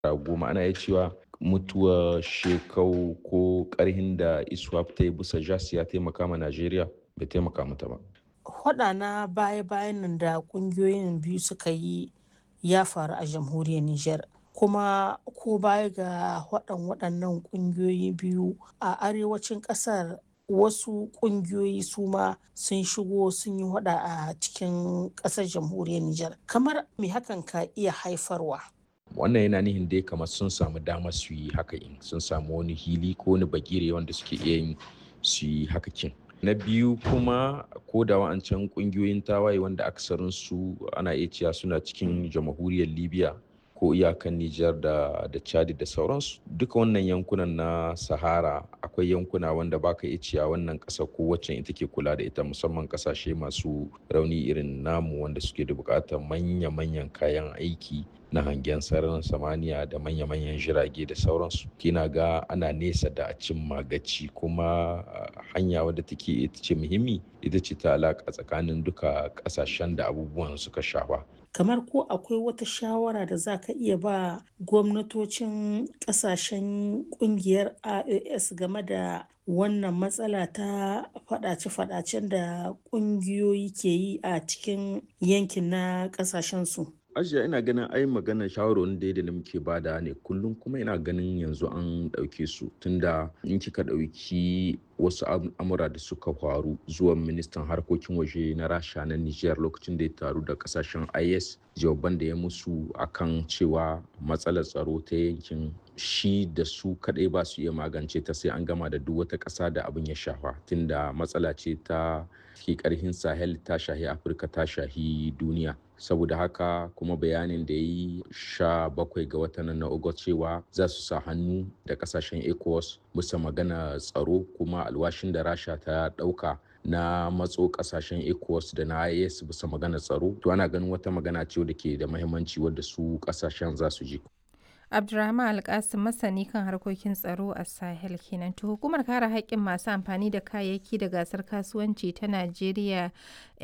goma ana iya cewa mutuwar shekau ko karhin da iswap ta yi bisa jas ya taimaka ma najeriya bai taimaka mata ba Hwaɗa na baya-bayan nan da ƙungiyoyin biyu suka yi ya faru a jamhuriyar Nijar. Kuma ko baya ga waɗan waɗannan ƙungiyoyi biyu a arewacin ƙasar wasu ƙungiyoyi su ma sun shigo sun yi hwaɗa a cikin ƙasar jamhuriyar Nijar. Kamar me hakan ka iya haifarwa? wannan yana nihin dai kamar sun samu damar su yi haka in sun samu wani hili ko wani bagire wanda suke iya yin su yi haka kin na biyu kuma ko da wa'ancan kungiyoyin tawaye wanda aksarin su ana iya cewa suna cikin jamhuriyar libya ko iyakan Nijar da da Chad da sauransu duka wannan yankunan na Sahara akwai yankuna wanda baka iya cewa wannan ƙasa ko wacce ita ke kula da ita musamman ƙasashe masu rauni irin namu wanda suke da buƙatar manya-manyan kayan aiki na hangen sararin samaniya da manya-manyan jirage da sauransu kina ga ana nesa da a cimma gaci kuma hanya wadda take ita ce muhimmi ita ce ta alaƙa tsakanin duka ƙasashen da abubuwan suka shafa kamar ko akwai wata shawara da za ka iya ba gwamnatocin kasashen kungiyar ios game da wannan matsala ta fadace-fadacen da kungiyoyi ke yi a cikin yankin na kasashensu ajiya ina ganin ai maganar shawarwarin da da muke bada ne kullum kuma ina ganin yanzu an ɗauke su tunda in kika ɗauki wasu amura da suka faru zuwa ministan harkokin waje na rasha na niger lokacin da ya taru da kasashen is jawaban da ya musu akan cewa matsalar tsaro ta yankin shi da su kadai ba su iya magance ta sai an gama da duk wata ƙasa da abin ya shafa tunda matsala ce ta ke karhin sahel ta shahi afirka ta shahi duniya saboda haka kuma bayanin da ya yi sha bakwai ga watan na ogot cewa za su sa hannu da kasashen ecowas bisa magana tsaro kuma alwashin da rasha ta dauka na matso kasashen ecowas da na is bisa magana tsaro to ana ganin wata magana ce da ke da mahimmanci wadda su kasashen za su ji Abdulrahman Alkasim masani kan harkokin tsaro a Sahel kenan. To hukumar kare haƙƙin masu amfani da kayayyaki da gasar kasuwanci ta Najeriya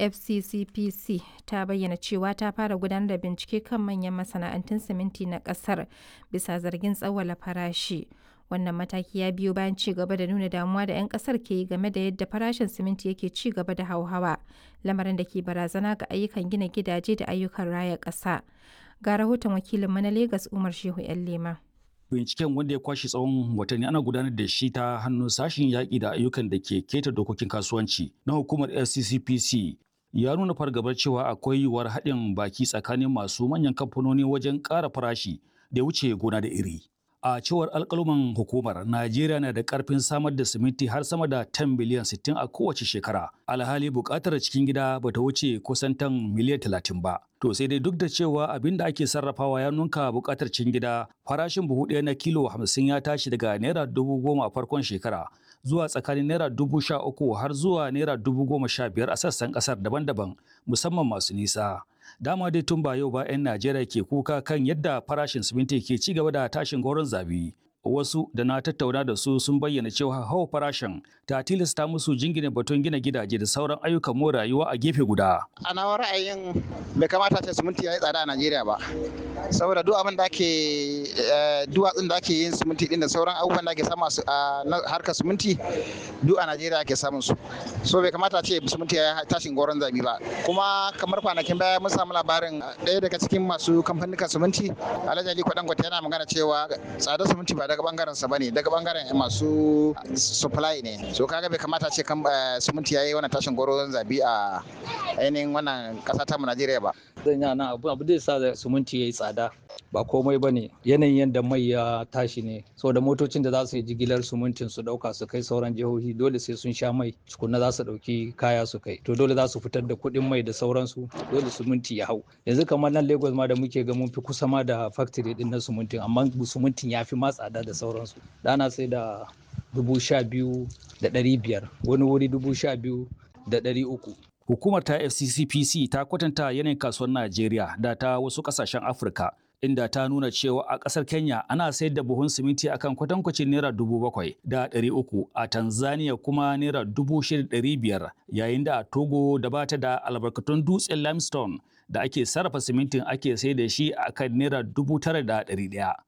FCCPC ta bayyana cewa ta fara gudanar da bincike kan manyan masana'antun siminti na ƙasar bisa zargin tsawwala farashi. Wannan mataki ya biyo bayan ci gaba da nuna damuwa da 'yan kasar ke yi game da yadda farashin siminti yake ci gaba da hauhawa, lamarin da ke barazana ga ayyukan gina gidaje da ayyukan raya ƙasa. ga rahoton wakilinmu na Legas Umar Shehu 'yan Lema. Binciken wanda ya kwashe tsawon watanni ana gudanar da shi ta hannun sashen yaƙi da ayyukan da ke keta dokokin kasuwanci na hukumar FCCPC ya nuna fargabar cewa akwai yiwuwar haɗin baki tsakanin masu manyan kamfanoni wajen ƙara farashi da wuce gona da iri. A cewar alƙaluman hukumar, Najeriya na da ƙarfin samar da siminti har sama da 10 biliyan 60 a kowace shekara. Alhali buƙatar cikin gida ba ta wuce kusan tan miliyan 30 ba. To sai dai duk da cewa abin da ake sarrafawa ya nunka buƙatar cikin gida, farashin buhu ɗaya na kilo 50 ya tashi daga naira dubu goma a farkon shekara zuwa tsakanin naira dubu sha uku har zuwa naira dubu goma sha biyar a sassan ƙasar daban-daban musamman masu nisa. dama dai tun ba yau ba 'yan Najeriya ke kuka kan yadda farashin siminti ke ci gaba da tashin goron zabi. Wasu da na tattauna da su sun bayyana cewa hawa farashin ta tilasta musu jingine batun gina gidaje da sauran ayyukan more rayuwa a gefe guda. A nawa ra'ayin bai kamata ce siminti ya yi tsada a Najeriya ba. Saboda duk abin da ake duwatsun da ake yin siminti din da sauran abubuwan da ake samu a harkar siminti duk a Najeriya ake samun su. So bai kamata ce siminti ya tashin goron zabi ba. Kuma kamar kwanakin baya mun samu labarin ɗaya daga cikin masu kamfanin siminti Alhaji Ali Kwadangote yana magana cewa tsadar siminti ba daga bangaren sa bane daga bangaren masu supply ne so kaga bai kamata ce kan siminti yayi wannan tashin goron zabi a ainihin wannan kasa ta mu Najeriya ba zan yana abu abu da sa siminti yayi tsada ba komai bane yanayin yadda mai ya tashi ne saboda motocin da za su yi jigilar simintin su dauka su kai sauran jihohi dole sai sun sha mai tukunna za su dauki kaya su kai to dole za su fitar da kuɗin mai da sauransu dole siminti ya hau yanzu kamar nan Lagos ma da muke ga mun fi kusa ma da factory din na simintin amma simintin ya fi ma tsada da sauransu dana sai da dubu sha biyu da ɗari biyar wani wuri dubu sha biyu da ɗari uku Hukumar ta FCCPC ta kwatanta yanayin kasuwar Najeriya da ta wasu ƙasashen Afirka inda ta nuna cewa a ƙasar Kenya ana sayar da buhun siminti akan kwatankwacin naira dubu bakwai da ɗari uku a Tanzania kuma naira dubu shida ɗari biyar yayin da a Togo da bata da albarkatun dutsen limestone da ake sarrafa simintin ake sai da shi akan naira dubu tara da ɗari ɗaya.